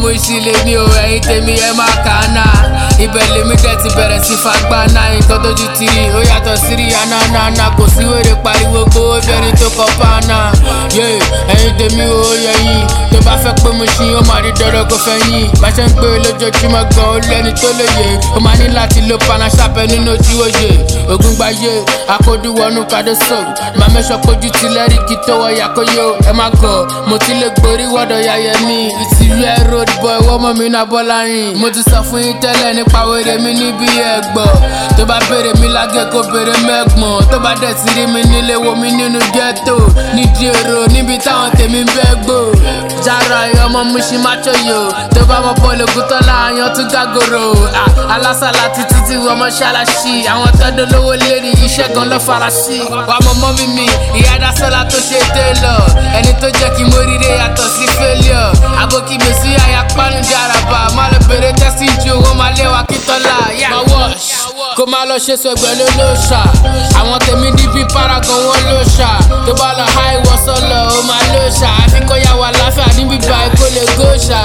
wíṣí lèmi o ẹ̀yin tèmi ẹ máa kà á náà ibẹ̀ lèmi dẹ̀ ti bẹ̀rẹ̀ sí fagbá náà nǹkan tójú ti rí ó yàtọ̀ sí rí anánáná kò sí wèrè pariwo gbowó bí ẹni tó kọ pàánà yé ẹ̀yin tèmi o yẹyin tó bá fẹ́ pé mo ṣí ó máa rí dọ́dọ̀ kó fẹ́ yín bá ṣe ń pé lójoojúmọ́ gan ó lẹ́ni tó lóye ó máa ní láti lo panasapẹ nínú ojú òye ogun gbayé akódúwọnú kàdóso máa mẹ́sọ̀ pójú ti lẹ́rìí kí tó wọ yakoyo ẹ má gọ̀ mo ti lè gborí wọ́dọ̀ yayẹ mi ìtìrú ẹ road boy wọ́n mọ̀ mí náà bọ́lá rìn mo ti sọ fún yín tẹ́lẹ̀ nípa wèrè mi níbi ẹ̀gbọ́ tó bá béèrè mi lágẹ̀ kó béèrè mẹ́gbọ̀n tó bá dẹ̀ ti rí mi nílé wo mi nínú ghetto nídìí èrò níbi táwọn tèmi ń bẹ́ gbò jára ẹ ọmọ mushi macho yo tó bá mọ bọ́ọ̀lù ògùntọ́lá àyàn tún gágòrò alásàlá títí tí wọ́n mọ́ ṣáláṣí àwọn tọ́dọ̀ lówó lérí iṣẹ́ gan ló fara sí. wà á mọ mọ́mí mi ìyá dasọ́lá tó ṣe télọ̀ ẹni tó jẹ́ kí mo ríre yàtọ̀ sí failure àbókí mi sí àyà pánú jaraba má lọ bèrè tẹ́sí ju wọn máa lé wa kí tọ́lá yá. má wash kó má lọ ṣe sọgbẹ́ ló ló ṣà àwọn tèmi níbi paragon wọn ló ṣà tó bá lọ háì wọ sọlọ ó máa ló ṣà àfi kó yà wà láfíà níbi báyìí kó lè gó ṣà.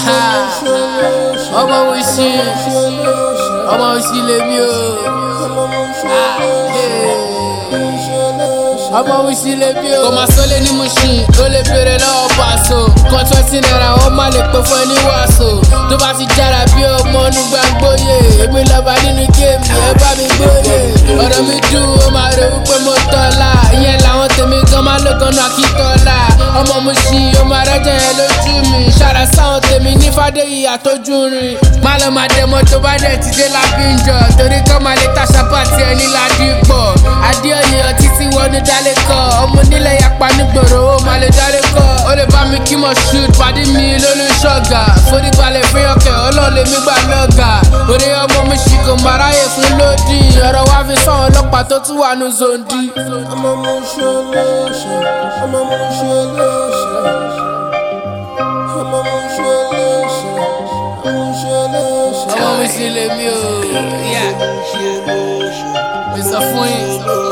ọmọ wíṣí ọmọ wíṣí lèmi o. ọmọ wíṣí lèmi o. kò máa sọ lé ní Mushin ó lè béèrè lọ́wọ́ pàṣọ kan twenty naira ó má lè pè fún ẹni wàṣọ tó bá ti jára bí ọmọ nígbà gbóyè èmi lọ́ba nínú géèmù ẹ bá mi gbóyè ọ̀rọ̀ mi dùn ó máa rẹ wípé mo tọ́lá ìyẹn làwọn tèmi gan máa ló gan náà kí tọ́lá ọmọ Mushin ó máa rẹ́jẹ̀ yẹn lójú mi ṣàrà sáwọn tèmi ní fàdéyì àtọ́jú rìn má lọ máa dẹ̀ mọ́ tó bá dẹ̀ ti dé lábíńjọ torí kọ́ máa lè tàṣà pàtì ẹni ládìpọ̀ adéoyè ọtí tí wọ́n ní dálé kọ́ ọmọ nílẹ̀ yapa nígboro ó máa lè dálé kọ́ ó lè bá mi kí mo shoot pàdé mi lónú ṣọ́gà foríbalẹ̀ fún ọkẹ́ ọlọ́ọ̀lẹ̀ mi gbà lọ́gà orí ọmọ mi ṣì kò máa ráyè fún lódì ọ̀rọ̀ wá fi sọ ọlọ́pàá tó tún wà ní zondi. ọmọ mo ṣe léṣe ọmọ mo ṣe léṣe ọmọ mo ṣe léṣe ọmọ mo ṣe léṣe. ọmọ mi sì lè mí o. Yeah. mi sọ fún yín